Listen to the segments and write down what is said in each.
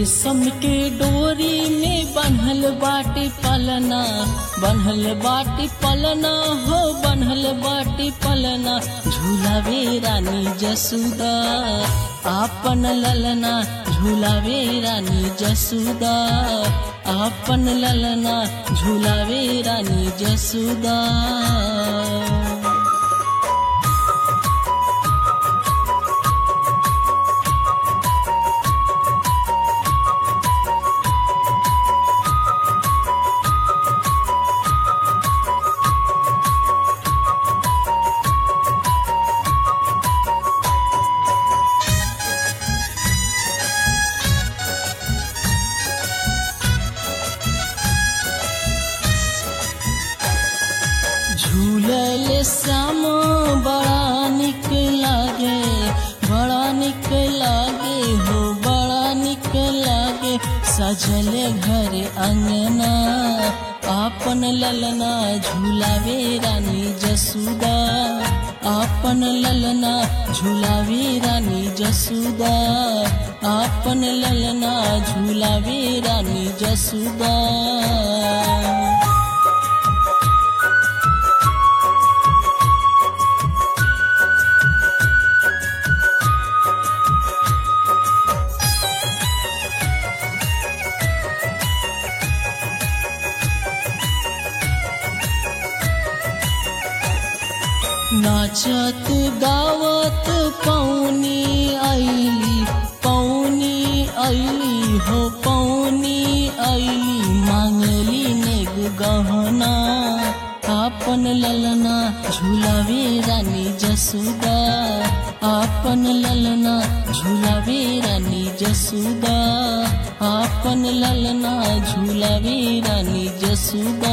रेशम के डोरी में बन्हल बाटे पलना बन्हल बाटे पलना हो बन्हल बाटे पलना झूलावे रानी जसुदा आपन ललना झूलावे रानी जसुदा आपन ललना झूलावे रानी जसुदा झूलल श्याम बड़ा निक लागे बड़ा निक लागे हो बड़ा निक लागे सजल घर अंगना आपन ललना झूलावे रानी जसुदा आपन ललना झूलावे रानी जसुदा आपन ललना झूलावे रानी जसुदा नाचत गावत पौनी आईली पौनी आईली हो पौनी आईली मांगली नेग गहना आपन ललना झूलावे रानी जसुदा आपन ललना झूलावे रानी जसुदा आपन ललना झूलावे रानी जसुदा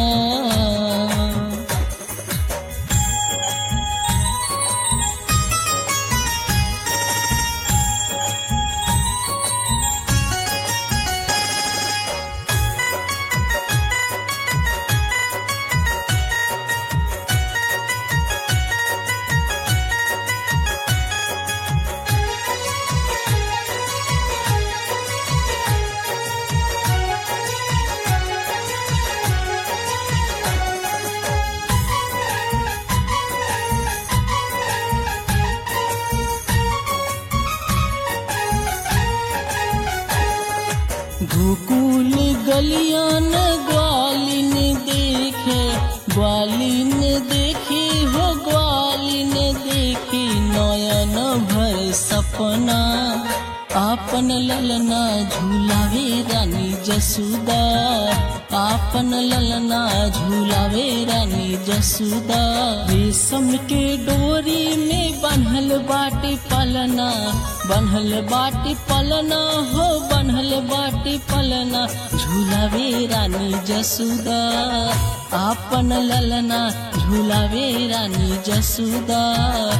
गोकुल गलियान ग्वालिन देखे ग्वालिन देखी हो ग्वालिन देखी नयन भर सपना आपन ललना झूलावे रानी जसुदा आपन ललना झूलावे रानी जसुदा रेशम के डोरी में बन्हल बाटे पलना बन्हल बाटे पलना हो बन्हल बाटे पलना झूलावे रानी जसुदा आपन ललना झूलावे रानी जसुदा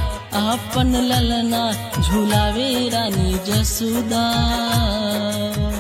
आपन ललना झूलावे रानी जसुदा